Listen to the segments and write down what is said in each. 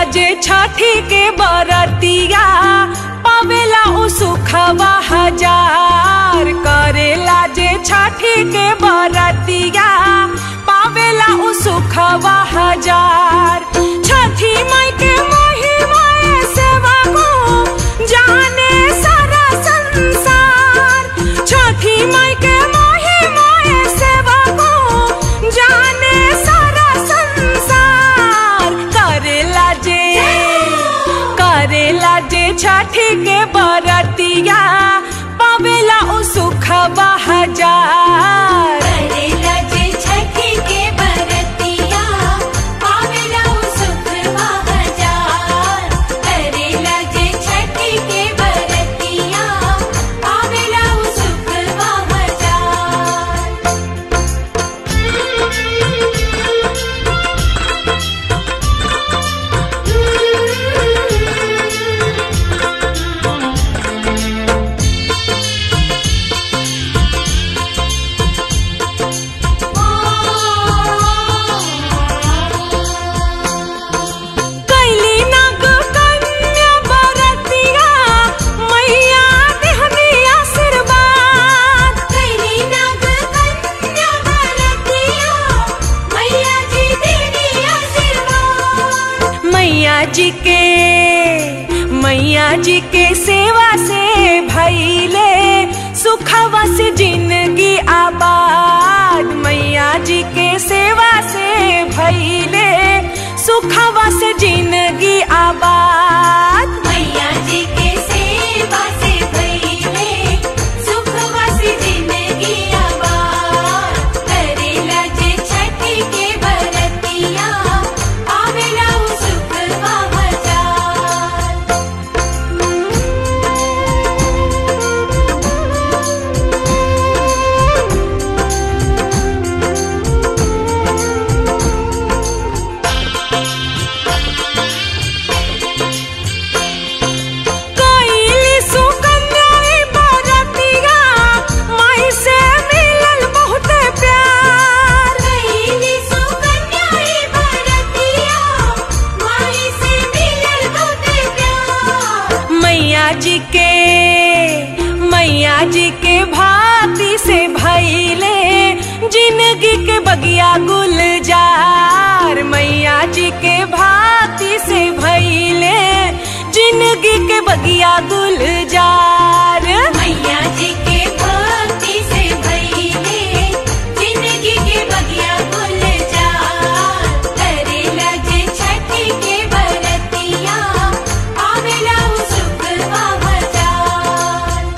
जे छठी के बरतिया पावेला उ सुखवा हजार करेला जे छठी के बरतिया पावेला उ सुखवा हजार छठी माई के महिमा सेवा को जाने सारा संसार छठी माई के महिमा सेवा को जाने सारा संसार करेला जे करेला जे छठी के बरतिया पावेला उ सुखवा हजार करेला जे छठी के बरतिया पावेला उ सुखवा हजार करेला जे छठी के बरतिया पावेला उ सुखवा हजार कैली नाग कन्या बरतिया मैया देहनी आशीर्वाद कैली नाग कन्या बरतिया मैया जी देवी आशीर्वाद मैया जी के मैया जी के सेवा से भैले सुखवा से जिंदगी आबाद मैया जी के सेवा से भैले सुखवा से जिंदगी आबाद मैया जी के सेवा से भइले सुखवासी जिंदगी आबाद करेला जे छठी के बरतिया आवेला उ सुखवा हजार कैली सुकन्या ई बरतिया माई से मिलल बहुत प्यार कैली सुकन्या ई बरतिया माई से मिलल बहुते प्यार मैया जी के मैया जी के भाती से भैले जिंदगी के बगिया गुलजार मैया जी के भाती से भैले जिंदगी के बगिया गुलजार मैया जी के भक्ति से भइले जिंदगी के बगिया गुलजार करेला जे छठी के बरतिया आवेला उ सुखवा हजार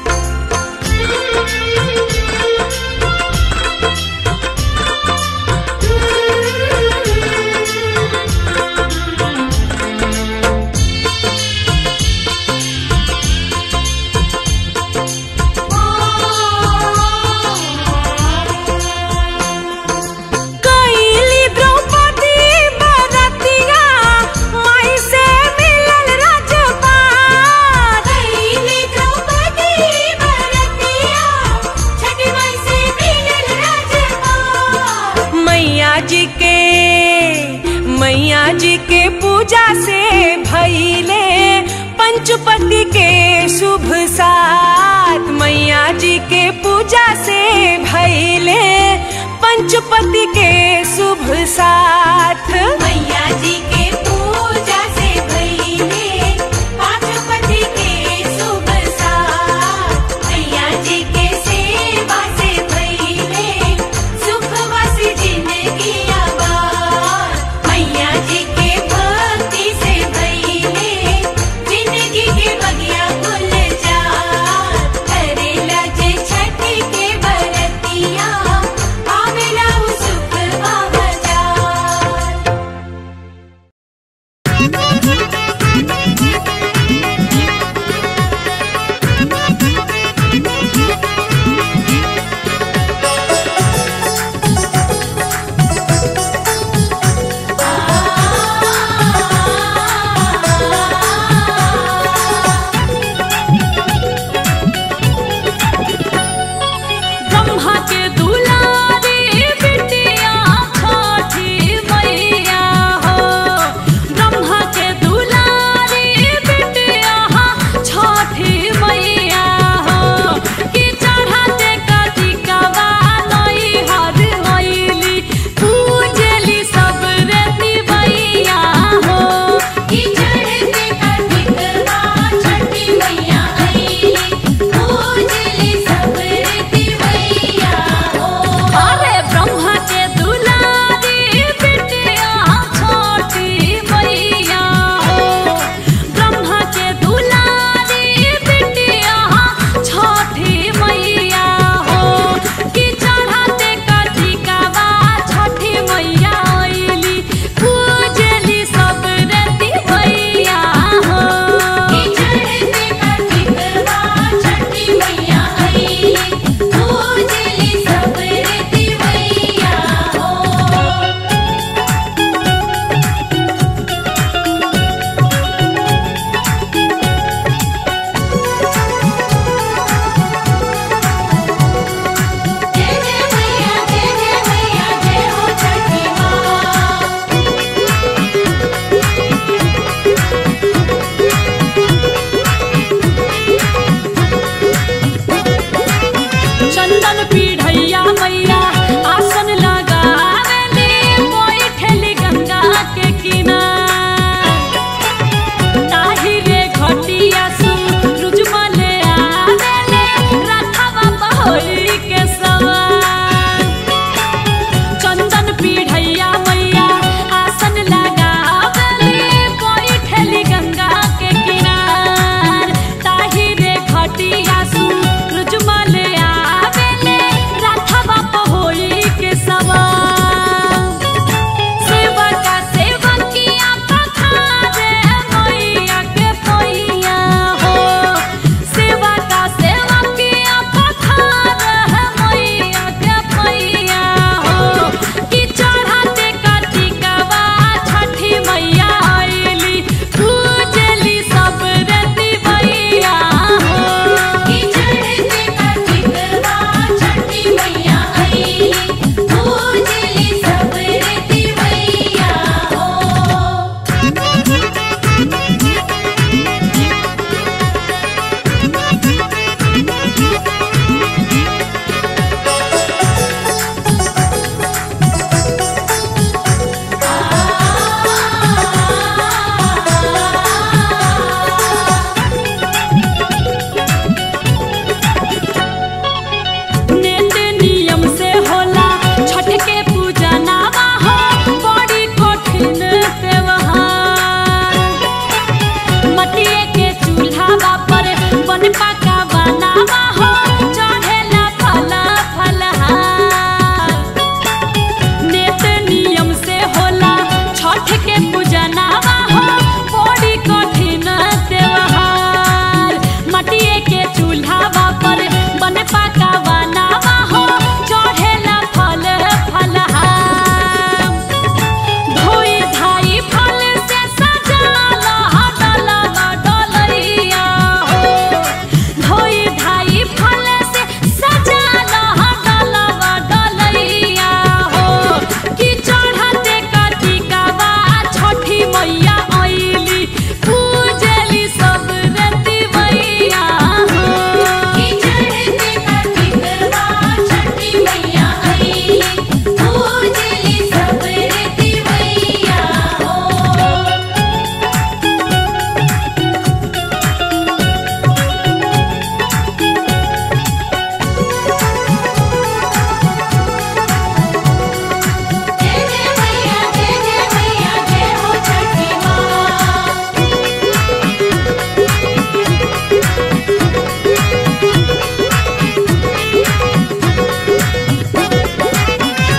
कैली द्रौपदी बरतिया माई से मिलल राजपाट कैली द्रौपदी बरतिया छठी माई से मिलल राजपाट मैया जी के मैया जी के पूजा से भैले पंचपति के शुभ साथ मैया जी के पूजा से भैले पंचपति के शुभ साथ मैया जी के पूजा से भइले पाँचपति के शुभ साथ मैया जी के सेवा से भइले सुखवासी जिंदगी आबाद मैया जी के भक्ति से भइले जिंदगी के बगिया गुलजार करेला जे छठी के बरतिया आवेला उ सुखवा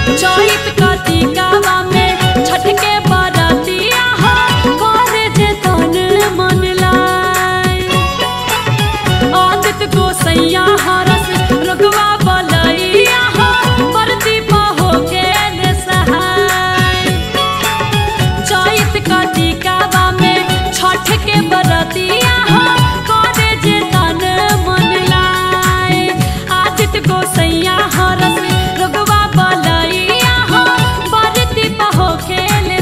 चैत कतिकावा में छठ के बरतिया हो करे जे तन मन लाय आदित गोसैया हरस रुगवा बलैया हो बरती पहो के ले सहाय चैत कतिकावा में छठ के बरतिया हो करे जे तन मन लाय आदित गोसैया हरस रुगवा बलैया हो बरती पहो के ले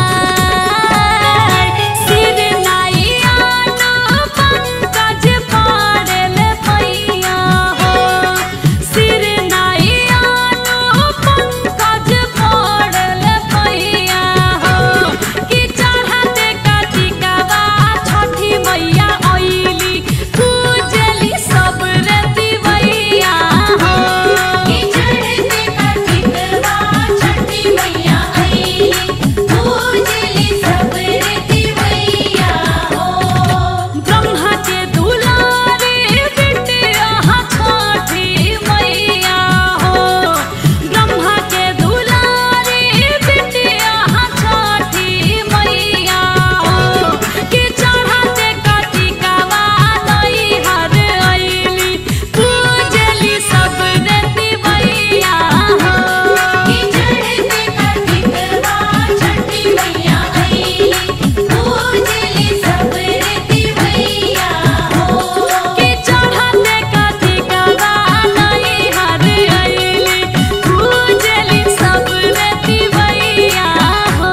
सहाय सिर नाइया न पंकज पाड़ल पैया हो सिर नाइया न पंकज पाड़ल पैया हो कि चढ़ते कटिकवा छठी मैया अइली पूजली सब रतिवैया हो कि चढ़ते कटिकवा छठी मैया आईली पूजली सब रीतिवैया हो ब्रह्मा के दुलारे बिटिया छठी मैया हो ब्रह्मा के दुलारे बिटिया छठी मैया हो कि चढ़ते कटिकवा नैहर अइली पूजली सब रतिवैया हो कि चढ़ते कटिकवा छठी मैया आईली पूजली सब रीतिवैया हो कि चढ़ते कटिकवा नैहर अइली पूजली सब रतिवैया हो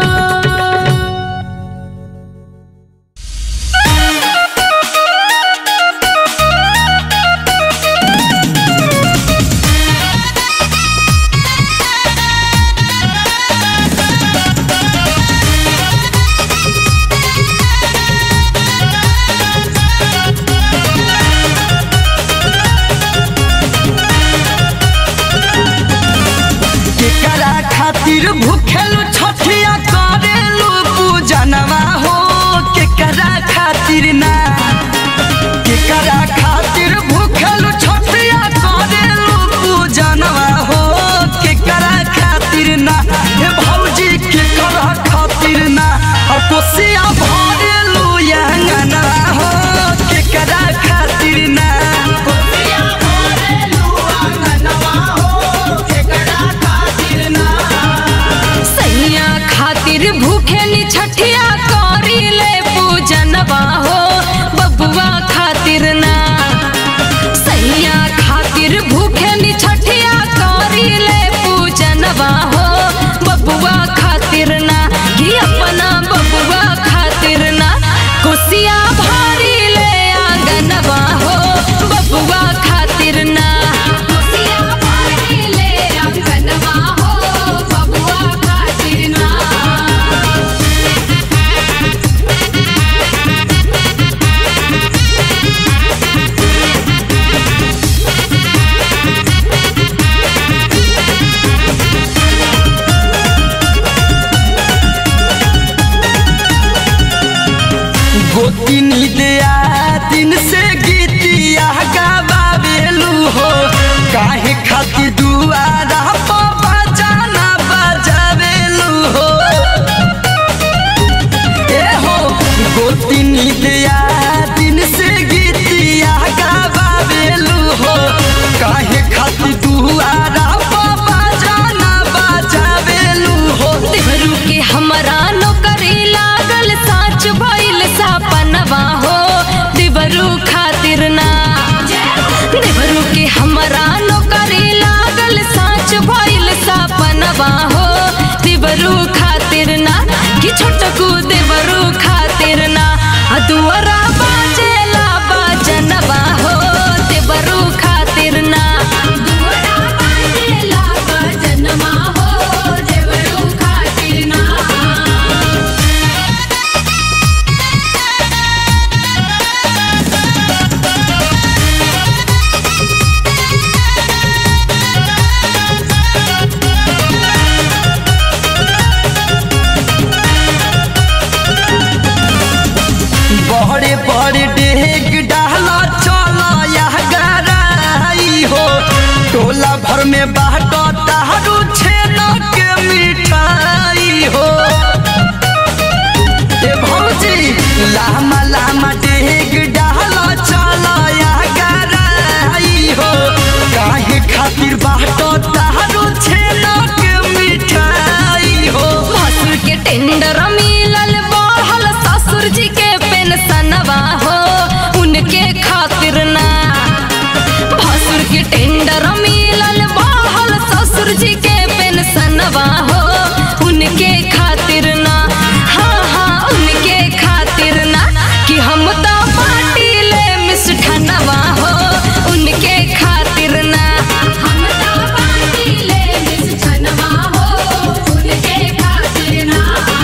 केकरा खातिर भूखेलु छठिया करेलु पूजनवा हो केकरा खातिर ना केकरा खातिर भूखेलु छठिया करेलु पूजनवा हो केकरा खातिर ना हे भौजी केकरा खातिर ना और कोसिया भरेलु यंगनवा हो केकरा खातिर ना कोसिया भरेलु अंगनवा हो केकरा खातिर ना सैया खातिर भूखेली छठिया करीले पूजनवा हो बबुआ खातिर ना सैया खातिर भूखेली छठिया करीले पूजनवा हो बबुआ खातिर ना कि अपना बबुआ खातिर ना कुसिया भारी ले आंगनवा हो बबुआ खातिर ना कुसिया भरी ले अंगनवा हो बबुआ खातिर ना गोतिनी दिया दिन से गीतिया गावेलू हो काहे खातिर दुआरा पर बजाना बजावेलू हो ए हो गोतिनी दिया दिन से गीतिया गावेलू हो काहे खातिर दुआरा पर बजाना बजावेलू हो देवरू के हमरा नौकरी लागल साच भइल सपनवा हो देवरू खातिर ना देवरू के हमरा नौकरी लागल साच भइल सपनवा हो देवरू खातिर ना कि छोटकू देवरू खातिर ना आ दुआरा बाजेला बाजनवा हो देवरू खातिर ना दुआरा बाजेला बजनमा हो देवरू खातिर ना बड़े बड़े डेग डाला चला यह गराई हो टोला भर में बाटो तारू छेना मिष्ठनवा हो उनके खातिर ना हाँ हाँ उनके खातिर ना कि हम तो पार्टी ले मिष्ठनवा हो उनके खातिर ना हम ता बाटी ले मिस छनवा हो उनके खातिर ना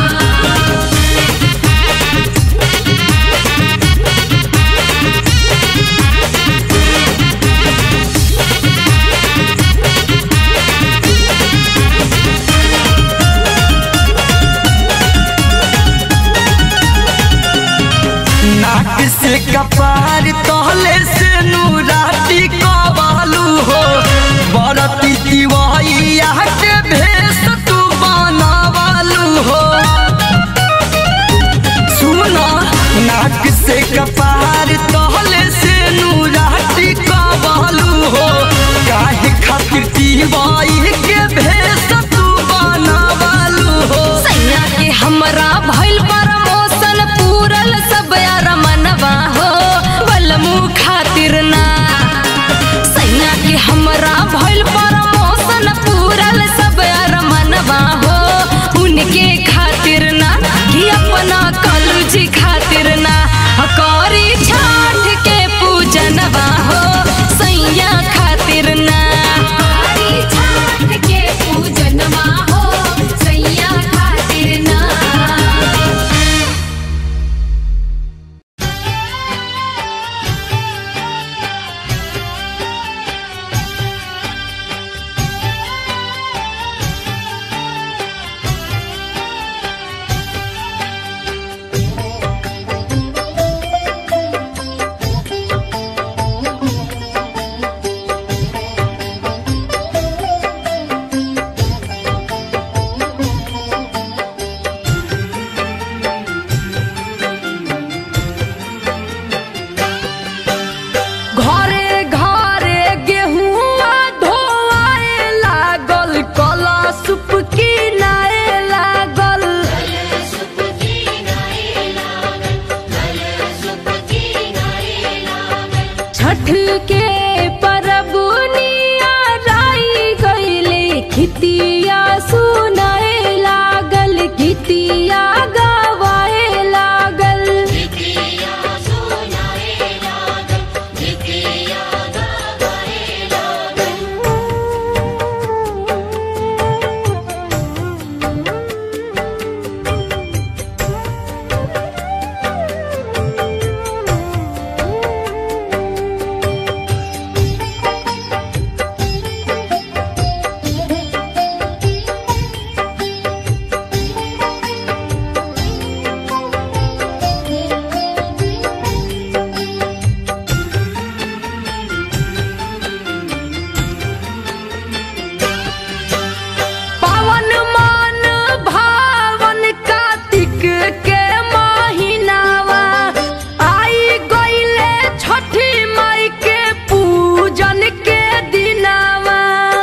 नाक से कपार तहले से नूराती कबालू हो बरती दिवाइया के भेष तू बनावालू हो सुना नाक से कपार तहले से नूराती कबालू हो काहे खातिर दिवाई के भेष तू बनावालू हो सैया के हमरा भइल प्रमोशन पूरल सब यार मनवा हो बलमू खातिर ना सैया के हमरा भइल प्रमोशन पूरल सब यार मनवा हो उनके खातिर ना कि अपना कलूजी खातिर ना करी छठ के पूजनवा हो सैया खातिर ना हरी छाट के पूजनवा हो सैया खातिर ना घरे घरे गेहुआ धोआए लागल कला सुप किनाए लागल छठ के परबुनिया राई गईले खितिया सुनाए लागल गीतिया गवाए लागल पावन मान भावन कार्तिक के महीनावा आई गईले छठी माई के पूजन के दिनावा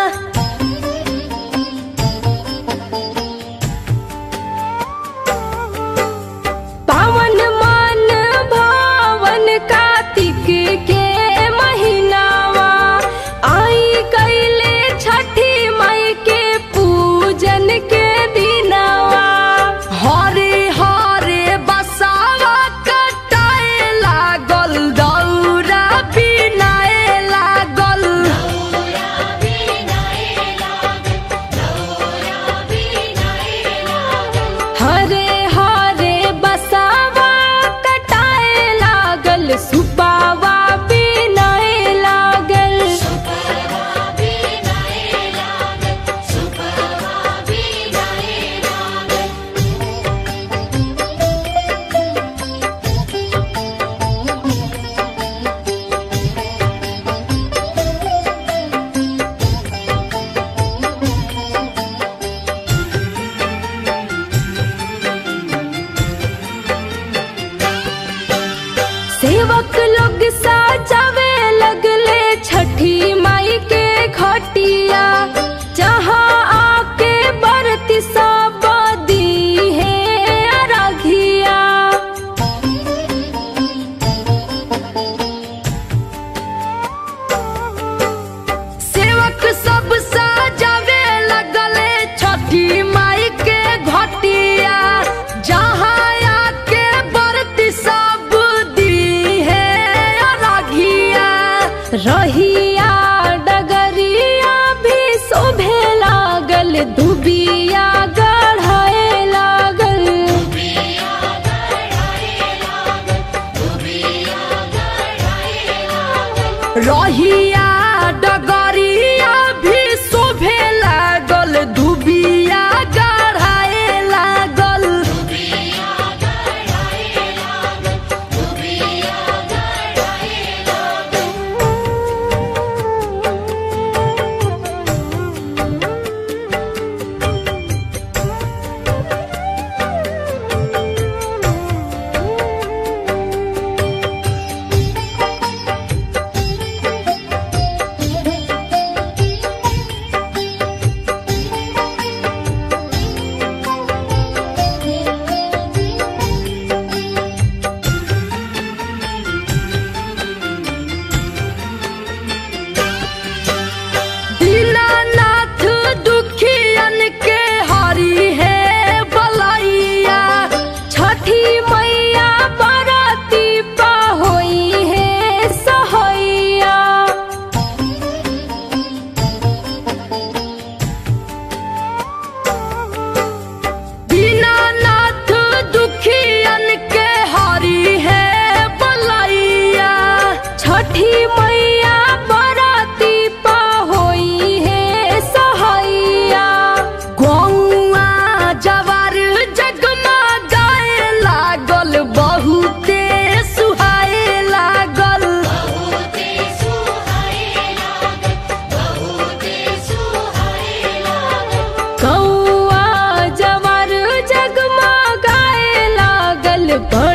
पावन मान भावन कार्तिक के महीनावा आई कैले छठी माई के पूजन के दिनावा हरे हरे बसावा कटाए लागल दौरा बिनाए लागल हरे हरे बसावा कटाए लागल सुपावा बिनाए लागल सेवक दुबिया गढ़ाए लागल रहिया डगरिया भी शोभे लागल दुबिया गढ़ाए लागल दीनानाथ दुखियन के हरी है बलैया छठी मैया बरती पा होई है सहैया दीनानाथ दुखियन के हरी है बलैया छठी मैया बराती पा होई है सहैया गौआ जवार जगमा गाए लागल बहुते सुहाए लागल कौआ जवार जगमा गाए लागल बड़